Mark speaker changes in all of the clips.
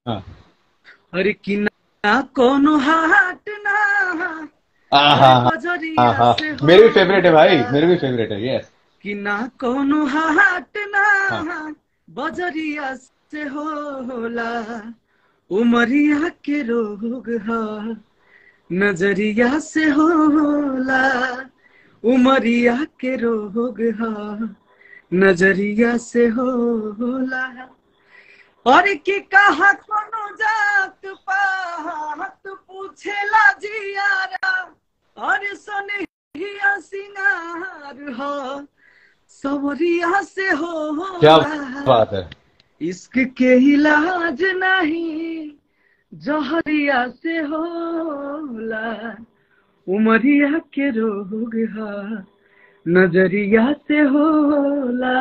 Speaker 1: हाँ
Speaker 2: अरे कि ना कोनो हाट ना
Speaker 1: हाँ हाँ
Speaker 2: बजरिया
Speaker 1: हाँ हाँ
Speaker 2: से हो
Speaker 1: मेरे भी फेवरेट है भाई मेरे भी फेवरेट है यस
Speaker 2: कि ना कोनो हाट ना
Speaker 1: हाँ।
Speaker 2: बजरिया से होला उमरिया के रोग ह नजरिया से होला उमरिया के रोग ह नजरिया से होला और की कहा कोनो जात पात पूछेला जियारा और सनहिया सिंगार हो सवरिया से हो
Speaker 1: क्या बात है
Speaker 2: इश्क के इलाज नहीं जहरिया से होला उमरिया के रोग है नजरिया से होला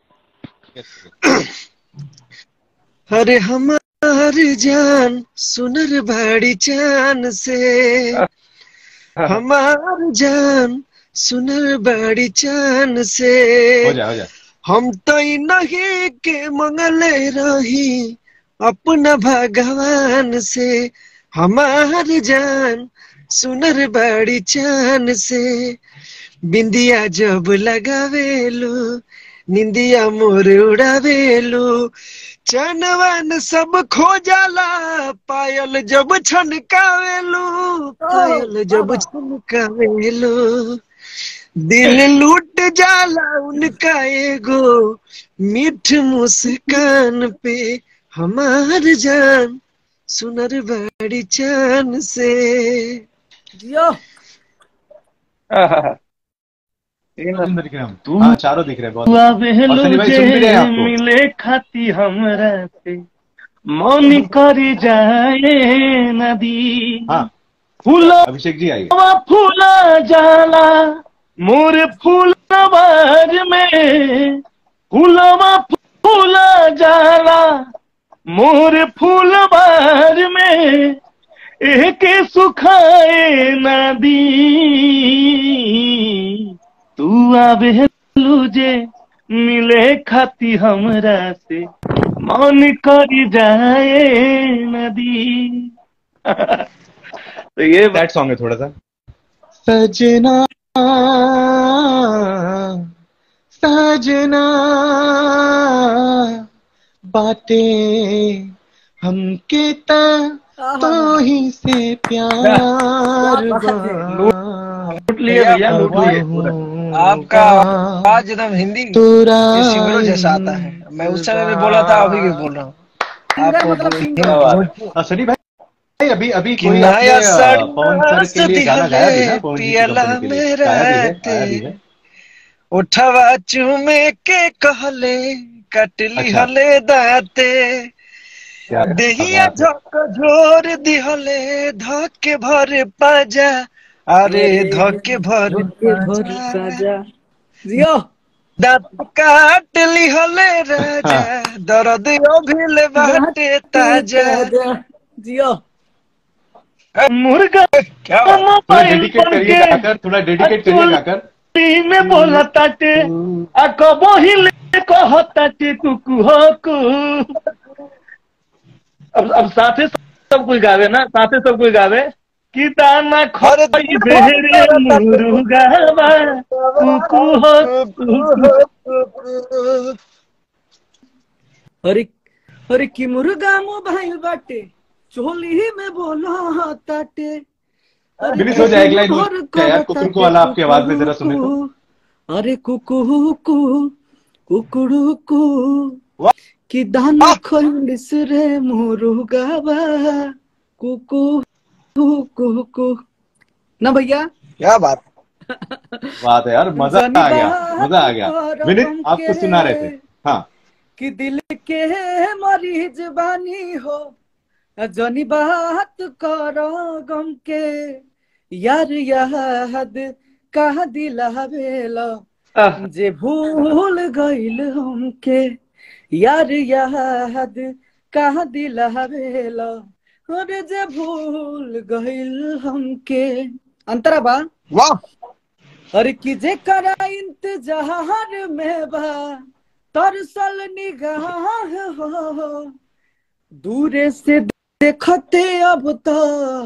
Speaker 2: अरे हमार जान सुनर बाड़ी चान से हमार जान सुनर बाड़ी चान से
Speaker 1: हो जा हो जा
Speaker 2: हम तो ई नहीं के मंगले रही अपना भगवान से हमार जान सुनर बाड़ी चान से बिंदिया जब लगावेलू निंदिया मोर उड़ावेलू चनवन सब खो जाला पायल जब छनकावेलू पायल जब छनकावेलू दिल लूट जाला उनका एगो मीठ मुस्कान पे हमार जान सुनर बाड़ी चान से जियो
Speaker 1: सुंदर दिख रहे हैं हम
Speaker 3: तू
Speaker 1: हाँ चारों दिख रहे हैं बहुत
Speaker 3: हुआ
Speaker 1: और सनी भाई सुन भी रहे हैं आपको
Speaker 3: मिले खाती हमरा से मौनी करी जाए नदी
Speaker 1: हाँ
Speaker 3: फूला
Speaker 1: अभिषेक जी आइए
Speaker 3: फूला जाला मोर फूलवार में फूलवा फूला जाला मोर फूलवार में एक सुखाए नदी तू आवे लूजे मिले खाती हमरा से मन करी जाए नदी तो ये
Speaker 1: दैट सॉन्ग है थोड़ा सा सजना सजना बातें हमके ता तो ही से प्यार
Speaker 3: लूट लिए भैया लूट लिए पूरा
Speaker 2: आपका आवाज एकदम हिंदी
Speaker 1: तुरा
Speaker 2: सिमरो जैसा आता है मैं उस समय भी बोला था अभी भी बोल रहा हूँ आपको
Speaker 1: हाँ, सनी भाई अभी अभी
Speaker 2: कि
Speaker 1: कोई
Speaker 2: नया
Speaker 1: आपने,
Speaker 2: सड़
Speaker 1: अ, पवन सर के लिए गाना गाया भी ना पवन जी की
Speaker 2: पियला
Speaker 1: कंपनी के लिए
Speaker 2: मेरा
Speaker 1: गाया भी है गाया भी है
Speaker 2: उठवा चूमे के कहले कटली
Speaker 1: अच्छा।
Speaker 2: हले दाते
Speaker 1: क्या
Speaker 2: देहिया
Speaker 1: बात है।
Speaker 2: झक झोर दिहले धके भर पाजा अरे धके भर पाजा
Speaker 4: जियो
Speaker 2: दांत काट लिहले राजा दर्द अभिले बाटे ताजा
Speaker 4: जियो
Speaker 3: मुर्गा
Speaker 2: क्या
Speaker 1: थोड़ा
Speaker 3: मोबाइल
Speaker 1: डेडिकेट
Speaker 3: बन
Speaker 1: करिए
Speaker 3: के
Speaker 1: गाकर थोड़ा डेडिकेट करिए गाकर
Speaker 3: टी में बोला ताटे आ कबो हिले कह ताटे कुकु हो कु अब अब साथे सब कोई गावे ना साथे सब कोई गावे कि दाना
Speaker 2: अरे
Speaker 3: खोई बेरे मुर्गावा कुकु हो कुकु
Speaker 4: अरे अरे की मुर्गा मोबाइल बाटे चोली में बोला ताटे अरे
Speaker 1: फिनिश हो जाए, एक लाइन
Speaker 4: भर
Speaker 1: क्या यार, कुकुर को वाला आपकी आवाज में जरा सुने तो।
Speaker 4: कुकू, अरे कुकू कु कुकुड़ू कु
Speaker 1: वाह।
Speaker 4: कि दाना खोलिस रे मुर्गावा कुकू कुकू ना भैया
Speaker 2: क्या बात
Speaker 1: बात है यार मजा आ गया मजा आ गया विनित आपको सुना रहे थे हाँ
Speaker 4: कि दिल के मरीज बानी हो जनी बात करो गम के यार याद कह दिलावेला जे भूल गइल हमके यार याद कह दिलावेला अरे जे भूल गइल हमके अंतरा बा
Speaker 2: वाह
Speaker 4: अरे कि जे करा इंतजार में बा तरसल निगाह हो दूरे से देखते अब तो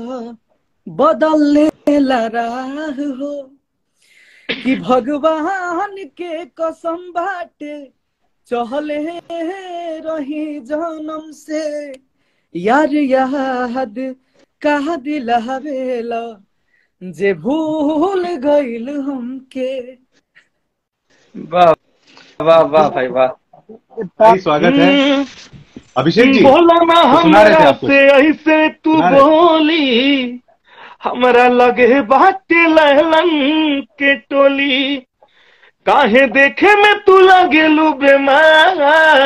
Speaker 4: बदलने लगा हो कि भगवान के कसम बाटे चहले रही जन्म से यार याद कहा दिलावेला जे भूल गइल हमके
Speaker 3: वाह वाह वाह भाई वाह
Speaker 1: भाई स्वागत है
Speaker 3: हम्म,
Speaker 1: अभिषेक जी
Speaker 3: बोला ना
Speaker 1: तो सुना रहे थे
Speaker 3: हमरा
Speaker 1: आप कुछ?
Speaker 3: से ऐसे तू
Speaker 1: सुना रहे।
Speaker 3: बोली हमरा लगे बाटे लहलन के टोली काहे देखे में तू लगेलू बेमार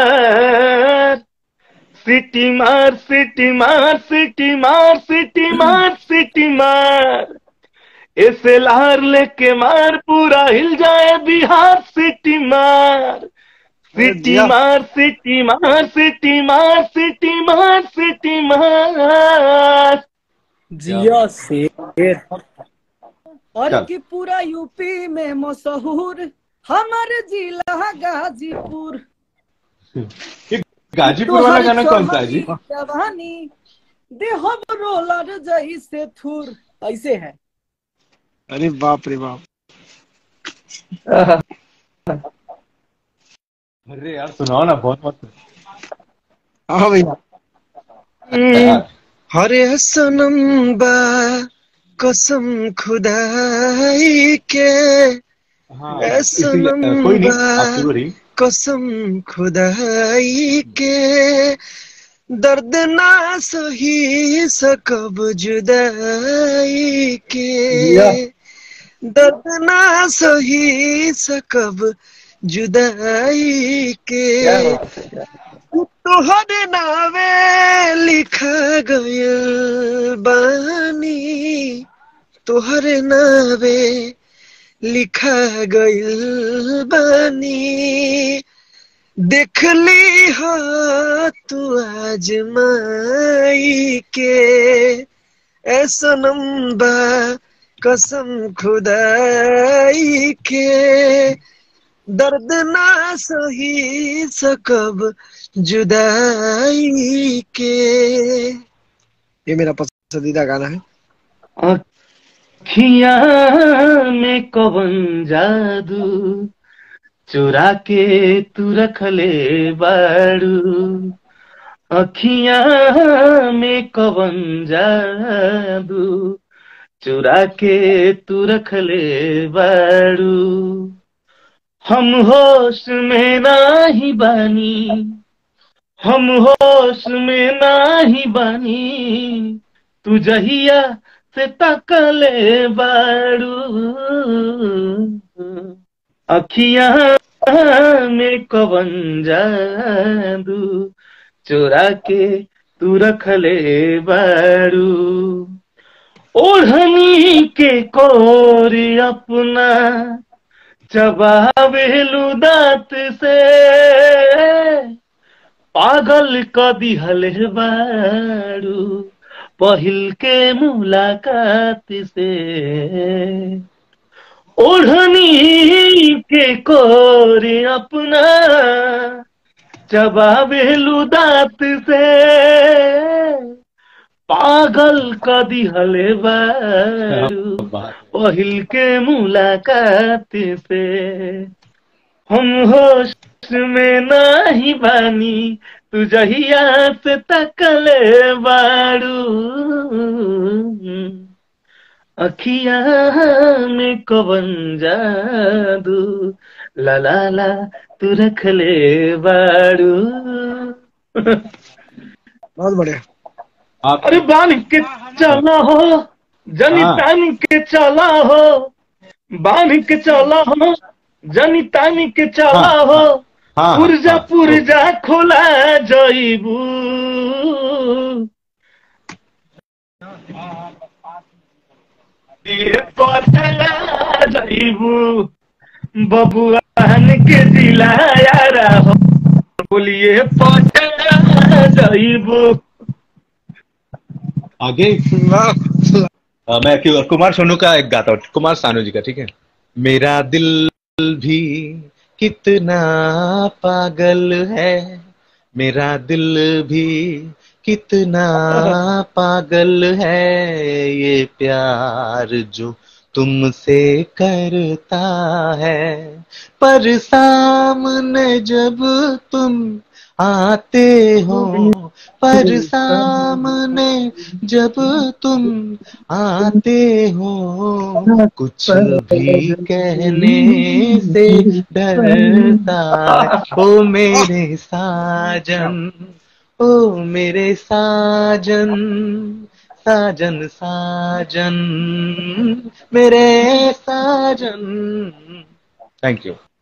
Speaker 3: सिटी मार सिटी मार सिटी मार सिटी मार सिटी मार ऐसे लहर लेके मार पूरा हिल जाए बिहार सिटी मार सिटी
Speaker 2: दिया।
Speaker 3: मार सिटी मार सिटी मार सिटी मार सिटी मार
Speaker 4: जिया शेर और
Speaker 1: चल।
Speaker 4: की पूरा यूपी में मशहूर हमारे जिला गाजीपुर
Speaker 1: ये गाजीपुर वाला गाना कौन सा है जी
Speaker 4: जवानी देहब रोलर जैसे थुर ऐसे है
Speaker 2: अरे बाप रे बाप
Speaker 1: अरे यार सुनाओ ना बहुत मत
Speaker 2: हाँ भैया
Speaker 1: यार,
Speaker 2: हरे सनम बा कसम खुदाई के
Speaker 1: हाँ
Speaker 2: ए
Speaker 1: इसी-
Speaker 2: सनम
Speaker 1: कोई नहीं
Speaker 2: बा।
Speaker 1: आप शुरू रही
Speaker 2: कसम खुदाई के दर्द ना सही सकब जुदाई के दर्द ना सही सकब जुदाई के तोहरे नावे लिखा गयल बानी तोहरे नावे लिखा गयल बानी देख ली हो तू आज माई के ऐसा नंबा कसम खुदाई के दर्द ना सही सकब जुदाई के ये मेरा पसंदीदा गाना है
Speaker 3: अखिया में कवन जादू चुरा के तू रखले बाड़ू अखिया में कवन जादू चुरा के तू रखले बाड़ू हम होश में नाही बानी हम होश में नाही बानी तू जहिया से तकले बाड़ू अखिया में कवन जादू चोरा के तू रखले बाड़ू ओढ़नी के कोर अपना चबावेलू दांत से पागल क दिहल बाड़ू पहिल के मुलाकात से ओढ़नी के कोर अपना चबावेलू दांत से पागल क दिहल बाड़ू
Speaker 1: बात
Speaker 3: पहिल के मुलाकात से हम होश में नाही बानी तू जहिया से तकले बाड़ू अखिया में कवन जादू ला ला ला तू रखले बाड़ू
Speaker 2: बहुत बढ़िया
Speaker 1: आप
Speaker 3: अरे बान के चला हो जनी
Speaker 1: हाँ।
Speaker 3: तानी के चला हो बान के चला हो जनी तानी के चला
Speaker 1: हाँ,
Speaker 3: हो
Speaker 1: हाँ
Speaker 3: पुरजा
Speaker 1: हाँ,
Speaker 3: पुरजा खोला जइबू ये पतला जइबू बबुआन के दिलाया रहो बोलिए पतला जइबू
Speaker 1: आगे
Speaker 2: वाह
Speaker 1: अ, मैं क्यों- कुमार सोनू का एक गाता हूँ कुमार सानू जी का ठीक है मेरा दिल भी कितना पागल है मेरा दिल भी
Speaker 2: कितना पागल है ये प्यार जो तुमसे करता है पर सामने जब तुम आते हो पर सामने जब तुम आते हो कुछ भी कहने से डरता है ओ मेरे साजन ओ मेरे साजन साजन साजन मेरे साजन थैंक यू